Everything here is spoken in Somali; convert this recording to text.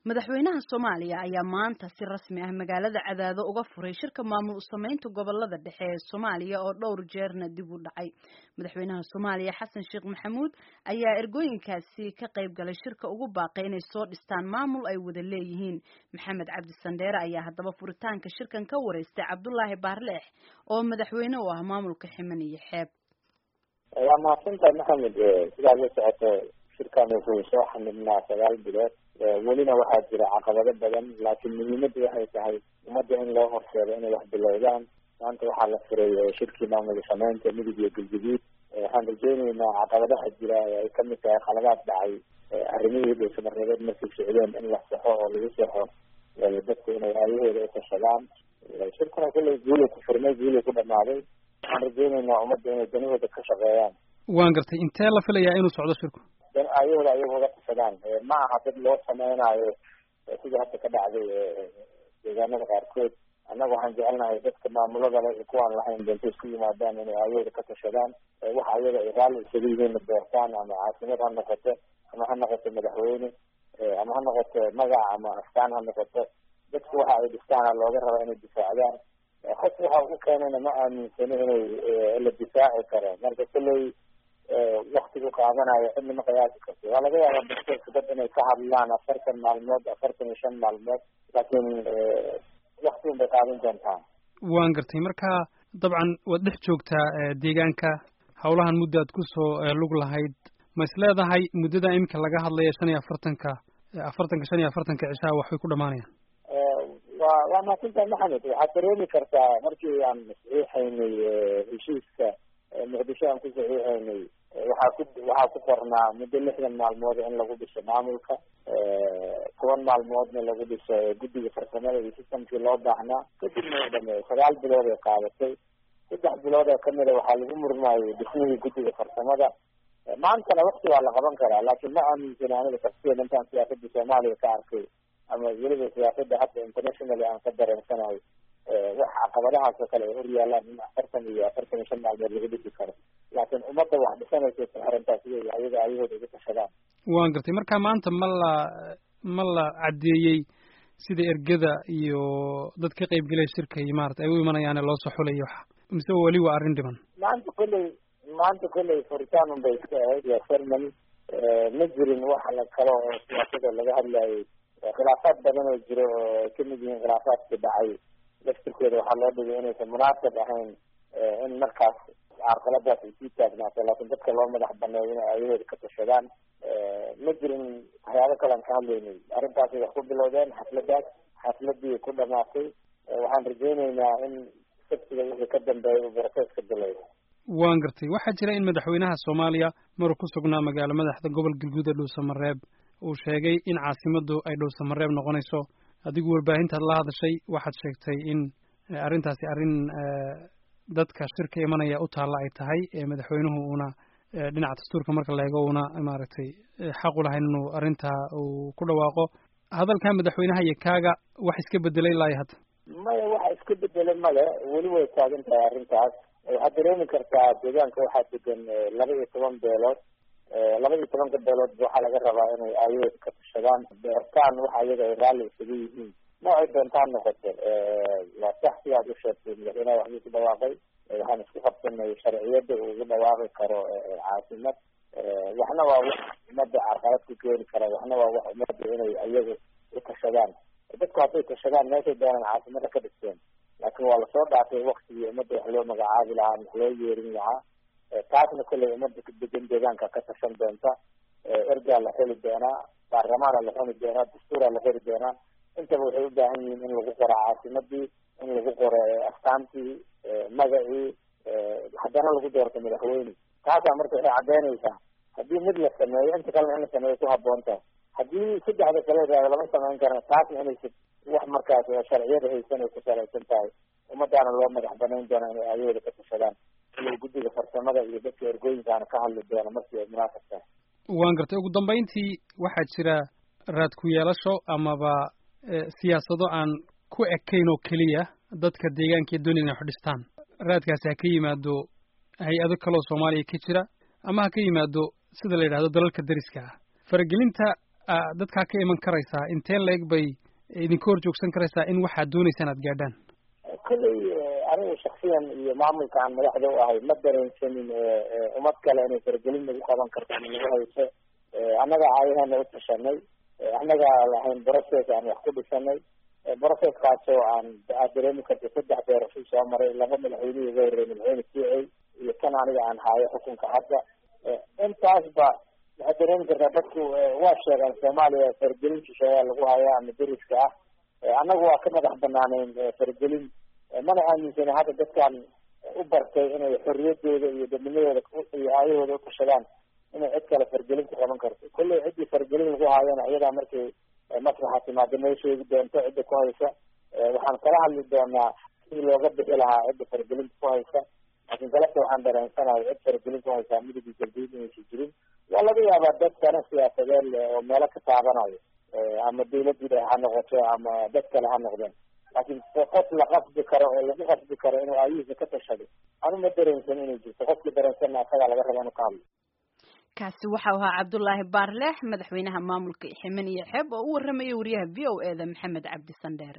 madaxweynaha soomaaliya ayaa maanta si rasmi ah magaalada cadaado uga furay shirka maamul usameynta gobolada dhexe ee soomaaliya oo dhowr jeerna dib u dhacay madaxweynaha soomaaliya xasan sheekh maxamuud ayaa ergooyinkaasi ka qayb galay shirka ugu baaqay inay soo dhistaan maamul ay wada leeyihiin maxamed cabdi sandheere ayaa haddaba furitaanka shirkan ka wareystay cabdulaahi baarleex oo madaxweyne u ah maamulka ximan iyo xeeb waa mahadsantahay maxamed sidaad la socoto shirkan wuxuu soo xamidnaa sagaal bilood welina waxaa jira caqabado badan laakiin muhiimaddu waxay tahay ummadda in loo horseedo inay wax bilowdaan maanta waxaa la furay shirkii maamul sameynta midug iyo galguduud waxaan rajeyneynaa caqabadaha jira ee ay kamid tahay khaladaad dhacay arrimihii dhulsamareebeed markay socdeen in la saxo oo lagu saxo dadku inay aayahooda utashadaan shirkuna kullay guuli ku furmay guuli ku dhamaaday waxaan rajeyneynaa ummadda inay danahooda ka shaqeeyaan waan gartay intee la filayaa inuu socdo shirku dan ayahooda ayaga uga tashadaan ma aha dad loo sameynaayo sida hadda ka dhacday deegaanada qaarkood annaga waxaan jecelnahay dadka maamulada le kuwaan lahayn doonto isku yimaadaan inay ayahooda ka tashadaan wax ayaga ay raalli isaga yihiinna doortaan ama caasimad ha noqoto ama ha noqoto madaxweyne ama ha noqoto magac ama astaan ha noqoto dadku waxa ay dhistaana looga raba inay difaacdaan qof waxa ugu keenayna ma aaminsani inay la difaaci karo marka kulley waktigu qaadanayo cidna ma qiyaasi karto waa laga yaabaa dastuurka dad inay ka hadlaan afartan maalmood afartan iyo shan maalmood laakiin waktigun bay qaadan doontaa waan gartay marka dabcan waad dhex joogtaa deegaanka hawlahan muddo aad kusoo lug lahayd ma is leedahay muddada iminka laga hadlaya shan iyo afartanka afartanka shan iyo afartanka cishaha waxbay ku dhamaanayaan wa waa mahadsantahay maxamed waxaad dareemi kartaa markii aan saxiixaynay heshiiska muqdisho aan ku saxiixaynay waxaa ku waxaa ku qornaa muddo lixdan maalmood in lagu dhiso maamulka toban maalmoodna lagu dhiso guddiga farsamada iyo sistamkii loo baahnaa kadibna u dhameeyo sagaal bilood ay qaadatay saddex bilood oo kamida waxaa lagu murmaayay dhismihii guddiga farsamada maantana wakti waa la qaban karaa laakiin ma aaminsana aniga shaksiyan intaan siyaasada soomaaliya ka arkay ama weliba siyaasada hadda internationally aan ka dareensanahay wax caqabadahaas oo kale ay hor yaalaan in afartan iyo afartan iyo shan maalmood lagu dhisi karo laakiin ummadda wax dhisanaysa arrintaas iy ayaga ayahooda uga tashadaan waan gartay marka maanta ma la ma la caddeeyey sida ergada iyo dad ka qayb gelaya shirka iyo maarata ay u imanayaane loo soo xulayo wax mise weli waa arrin dhiban maanta kolley maanta kolley furitaan un bay iska ahayd waa cermony ma jirin wax la kalo oo siyaasada laga hadlayay khilaafaad badan oo jiro oo ay kamid yihiin khilaafaadkii dhacay laftirkooda waxaa loo dhigay inaysan munaasab ahayn in markaas carqaladaas ay sii taagnaato laakiin dadka loo madax baneeyo inay ayahooda ka tashadaan ma jirin waxyaabo kale aan ka hadlaynay arrintaasay wax ku bilowdeen xafladaas xafladii ku dhamaatay waxaan rajeyneynaa in sabtiga wixii ka dambeeya uu broseska bilowda waan gartay waxaa jira in madaxweynaha soomaaliya maruu ku sugnaa magaalo madaxda gobol galguud ee dhuusamareeb uu sheegay in caasimaddu ay dhuusamareeb noqonayso adigu warbaahintaad la hadashay waxaad sheegtay in arrintaasi arrin dadka shirka imanaya u taalla ay tahay madaxweynuhu uuna dhinaca dastuurka marka la eego uuna maaragtay xaq u lahayn inuu arrintaa uu ku dhawaaqo hadalkaa madaxweynaha iyo kaaga wax iska bedelay ilaa iyo hadda maya waxa iska bedelay male weli way taagan tahay arrintaas waxaad dareemi kartaa deegaanka waxaa degan laba iyo toban beelood laba iyo tobanka beelood waxaa laga rabaa inay ayahooda ka tashadaan beertaan waxa ayaga ay raalli isaga yihiin noocay doontaan noqoto waa sax sidaad u sheegtay madaxweynaha waxbuu ku dhawaaqay waxaan isku qabsanay sharciyada uu ugu dhawaaqi karo caasimad waxna waa wax umada carqalad ku keeni kara waxna waa wax umada inay ayagu u tashadaan dadku hadday tashadaan meeshay doonaan caasimada ka dhisteen laakiin waa lasoo dhaafay waktigii umada wax loo magacaabi lahaa wax loo yeerin lahaa taasna kolley umada degan deegaanka ka tashan doonta ergaa la xeli doonaa baarlamaana la xuni doonaa dastuuraa la xeli doonaa intaba waxay u baahan yihiin in lagu qoro caasimadii in lagu qoro astaantii magacii haddana lagu doorto madaxweyne taasaa marka waxay caddeynaysaa haddii mid la sameeyo inta kalena in la sameeyo ku haboonta haddii saddexda kale raado lama samayn karana taasna inaysa wax markaas sharciyada haysan ay ku salaysan tahay ummadaana loo madax banayn doona inay ayahooda ka tashadaan ila guddiga farsamada iyo dadka ergooyinkaana ka hadli doona markii ay munaasab tahay waan gartay ugu dambeyntii waxaa jira raad ku yeelasho amaba siyaasado aan ku ekayn oo keliya dadka deegaanka ee doonaya inay wax dhistaan raadkaasi ha ka yimaado hay-ado kaloo soomaaliya ka jira ama ha ka yimaado sida la yidhahdo dalalka dariska ah faragelinta dadkaa ka iman karaysaa intee leeg bay idinka hor joogsan karaysaa in waxaad doonaysaan aad gaadhaan kolley anigu shaksiyan iyo maamulka aan madaxda u ahay ma dareensanin ummad kale inay faragelin nagu qaban karto ama nagu hayso annaga aayahana u tashanay annaga lahayn process aan wax ku dhisanay processkaasoo aan aad dareemi karta saddex doorasho soo maray laba madaxweynihii uga horreeyay madaxweyne kiicey iyo kan aniga aan haayo xukunka hadda intaasba waxaad dareemi kartaa dadku waa sheegaan soomaaliya faragelin shisheeyaa lagu hayaa ama deriska ah annagu waa ka madax banaaneyn faragelin mana aaminsana hadda dadkan u bartay inay xorriyadooda iyo dadnimadooda iyo aayahooda utashadaan inay cid kale fargelin ku qaban karto kolley ciddii fargelin lagu haayana iyadaa markay maslaxa timaado noo sheegi doonto cidda ku haysa waxaan kala hadli doonaa sidii looga bixi lahaa cidda fargelinta ku haysa laakiin galabta waxaan dareensanahay cid fargelin ku haysaa midigi galdiid inaysan jirin waa laga yaabaa dad dana siyaasadeed oo meelo ka taabanayo ama dawladda ha noqoto ama dad kale ha noqdeen laakiin qof la qasbi karo oo lagu qasbi karo inuu aayihiisa ka tashado anu ma dareensan inay jirto qofkii dareensanna asagaa laga raba inuu ka hadlo kaasi waxau ahaa cabdullaahi baarleex madaxweynaha maamulka ximen iyo xeeb oo u warramaya wariyaha v o e da maxamed cabdi sandheere